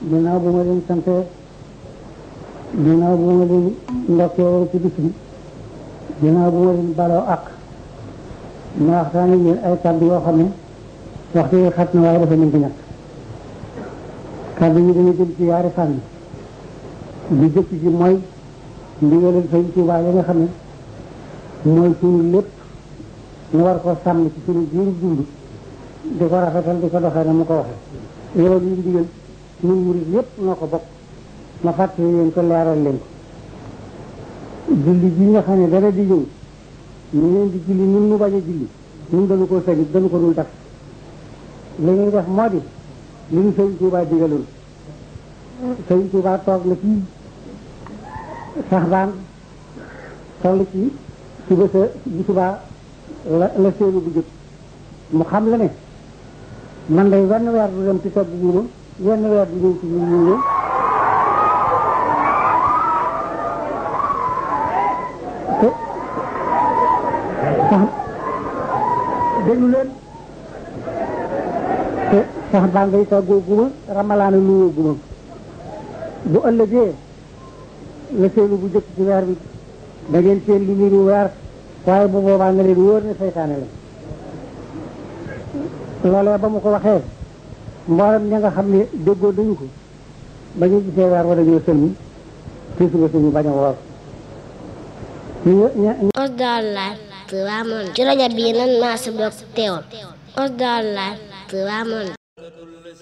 ginnaaw bu ma leen sante ginnaaw bu ma leen ndokkee ci bis bi ginnaaw bu ma leen baloo ak ma waxtaan ak yéen ay kàddu yoo xam ne waxtu yi xat na waaye dafa mën di ñàkk kàddu yi dañu jëm ci yaari fànn bi jëkk ci mooy ndigalal Sëñ Tuubaa yi nga xam ne mooy suñu lépp ñu war ko sàmm ci suñu jiiru dund di ko rafetal di ko doxee na mu ko waxee loolu yi ndigal ñun murid yépp noo ko bokk ma fàttali leen ko leeral leen ko julli ji nga xam ne dara di ñëw ñu leen di julli ñun mu bañ a julli ñun dañu ko sañu dañu ko dul def li ñuy def moo di li ñu Sëñ Tuubaa digaloon Sëñ Tuubaa toog na fii sax baan toll ci suba sa bu subaa la la seenu bu jëkk mu xam la ne man day wenn weer du dem ci togg guuma wenn weer du ñëw ci ñu ñu te sax déglu leen te sax baa ngay toggoo guma ramalaana luwoo guma bu ëllëgee la seenu bu jëkk ci weer bi da ngeen seen lu niru weer waaye bu boobaa nga leen wóor ne seytaane la loolee ba mu ko waxee mboolem ña nga xam ne déggoo dañu ko ba ñu gisee weer wala ñoo sëlmi ci suba suñu bañ a woor Osdar Live Touba Monde ci rajo bii nan maa si bokk teewal Osdar Live Touba Monde